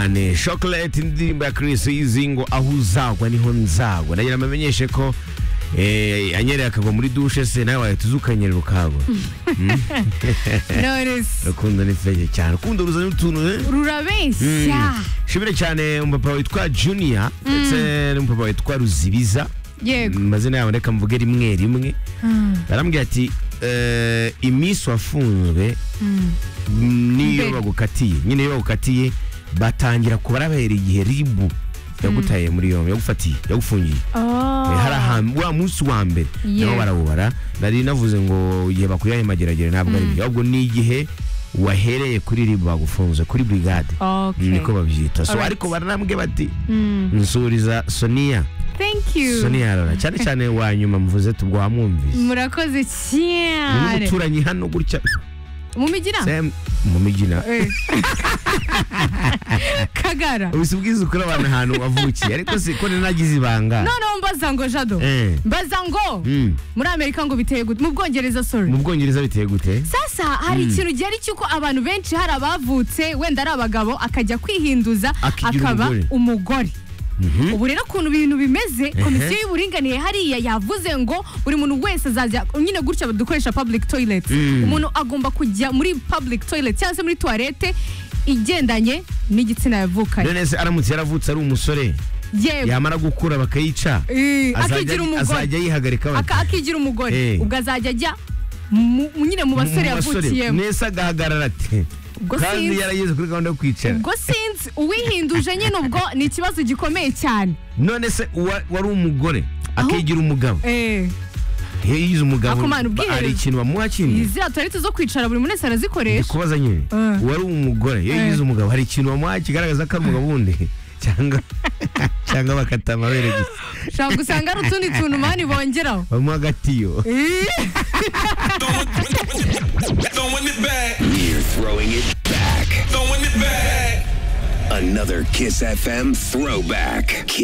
cyane chocolate indirimbo ya Chris Izingo aho uzagwa niho nzagwa nagira amenyeshe ko eh anyereye akagwa muri douche se nawe wahita uzukanyerera ukagwa knowless rukundo ni feye cyane rukundo ruzana utuntu eh? rurabeshya shimire cyane umupapa witwa junior ndetse n'umupapa witwa ruzibiza yego amazina yabo reka mvuge rimwe rimwe barambwira ati eh, iminsi wafunzwe niyo Mbere. bagukatiye nyine iyo bagukatiye batangira kubarabera igihe ribu yagutaye muri yombi yagufatiye yagufungiye Eh, hari ahantu wa munsi wa mbere Yeah. nabo barawubara nari navuze ngo igihe bakuyahemageragere ntabwo ari byo ahubwo ni igihe wahereye kuri ribu bagufunze kuri brigade niko babyita so Alright. ariko baranambwe bati nsuriza sonia thank you sonia arora cyane cyane wa nyuma muvuze tubwamwumvise murakoze cyane n'umuturanyi hano gutya mumigira Sam, mu migina Eh. kagara ubise ubwiza ukuri abantu ahantu wavukiye ariko si ko nanagize ibanga noneho mbaza ngo jado Eh. mbaza ngo Mm. muri amerika ngo biteye gute mu bwongereza sorry mu bwongereza biteye gute sasa hari ikintu gihari cy'uko abantu benshi hari abavutse wenda ari abagabo akajya kwihinduza Akigira akaba umugore. umugore ubu rero ukuntu ibintu bimeze komisiyo y'uburinganire hariya yavuze ngo buri muntu wese azajya nyine gutya dukoresha public toilet Mm. umuntu agomba kujya muri public toilet cyangwa se muri toilette igendanye n'igitsina yavukanye none se aramutse yaravutse ari umusore yewe yamara gukura bakayica Eh, azajya- akigira umugore azajya yihagarika bate? Aka- akigira umugore Eh. ubwo azajya ajya mu- mu- nyine mu Mu- mu basore basore. yavukiyemo mwese agahagarara ati ubwo kandi sinzi yarageze kuri gahunda yo kwicara ubwo sinzi uwihinduje nyine ubwo ni ikibazo gikomeye cyane none se uwa- wari umugore akigira umugabo Eh, iyo yize umugabo Akomana ba- ubwiherero. hari ikintu bamuha kindi iziriya tuwarete zo kwicara buri muntu wese arazikoresha ndikubaza nyine Eh. uwari umugore iyo Eh. yize umugabo hari ikintu bamuha kigaragaza ko ari umugabo wundi cyangwa cyangwa bakata amabere gusa ushobora gusanga hari utundi tuntu mani bongeraho bamuha agatiyo Eh. Throwing it back, You're throwing it back. throwing it back. Another Kiss FM throwback. Kiss.